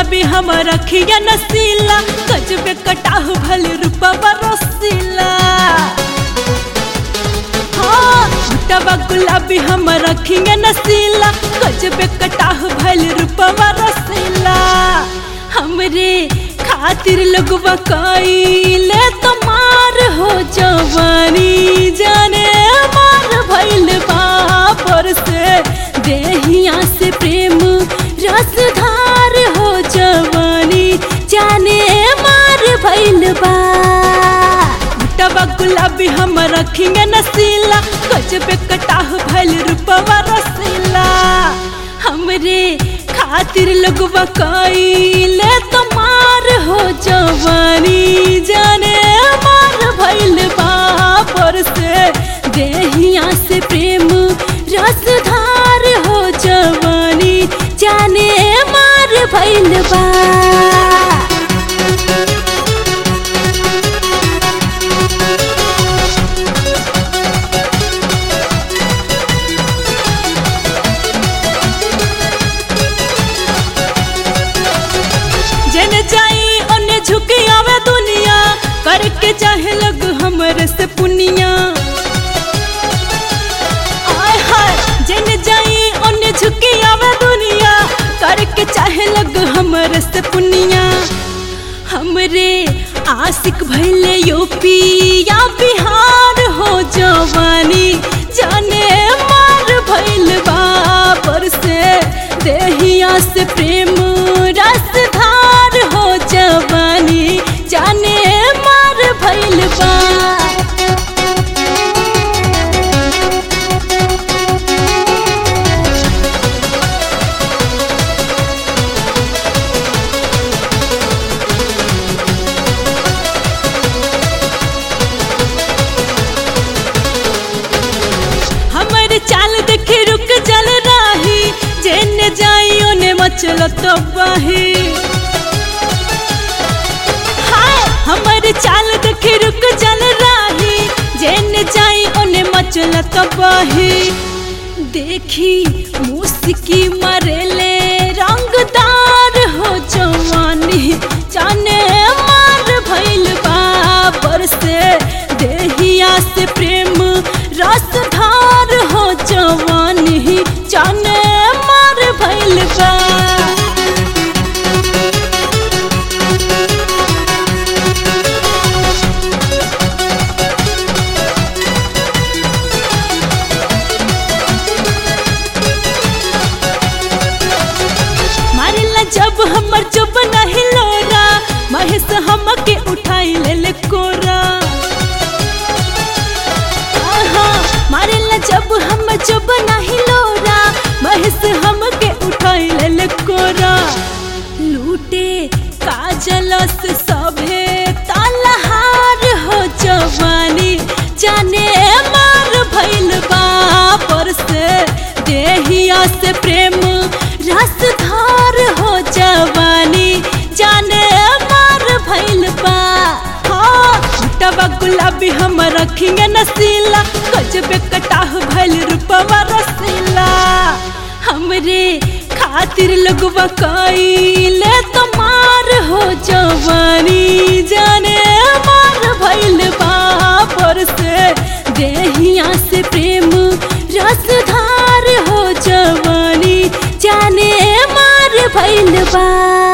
गुलाबी हम रखिया नसीला गजबे कटाह भल रूपा बरसीला हाँ मोटवा गुलाबी हम रखिया नसीला गजबे कटाह भल रूपा बरसीला हमरे खातिर लोगवा कइले तमार हो जवानी जाने मार भइल बापर से देहिया से प्रेम रसधार हो जवानी जाने मार भइल बा मोटवा गुलाबी हम रखिए नसीला गजबे कटाह भइल रूपवा रसीला हमरे खातिर लोगवा कइले तमार हो जवानी जाने मार भइल बापर से देहिया से प्रेम रसधार हो जवानी जाने मार भइल बा जन जाई ओने झुकी आवे दुनिया करके चाहे लग हमरे से पुनिया आय हाय जन जाई ओने झुकी आवे दुनिया करके चाहे लग हमरे से पुनिया हमरे आशिक भइले यूपी या बिहार हो जवानी जाने मार भइल बापर से देहिया से प्रेम रसधार हो जवानी जाने मार भइल बा हमर चाल देखे रुक जल राही जेने जाई ओने मचल तो बाही हाय हमर चाल देखे रुक जल राही जेने जाई ओने मचल तो बाही देखी मुस्की मरेले रंगदार हो जवानी जाने मार भइल बाबर से देहिया से प्रेम रसधार हो जवानी जाने मार भइल बा मारिला जब हमर चुप नहीं लोरा महेश हमके उठाई ले ले कोरा आहा, मारिला जब हम चुप नहीं लोरा महेश हमके उठाई ले ले कोरा लूटे काजल से सभे तालहार हो जवानी जाने मार भइल बापर से देहिया से प्रेम रसधार हो जवानी जाने मार भइल बा हाँ मोटवा गुलाबी हम रखिए नसीला गजबे कटाह भइल रूपवा रसीला हमरे खातिर लोगवा कइले तमार हो जवानी जाने मार भइल बापर से देहिया से प्रेम रसधार हो जवानी जाने मार भइल बा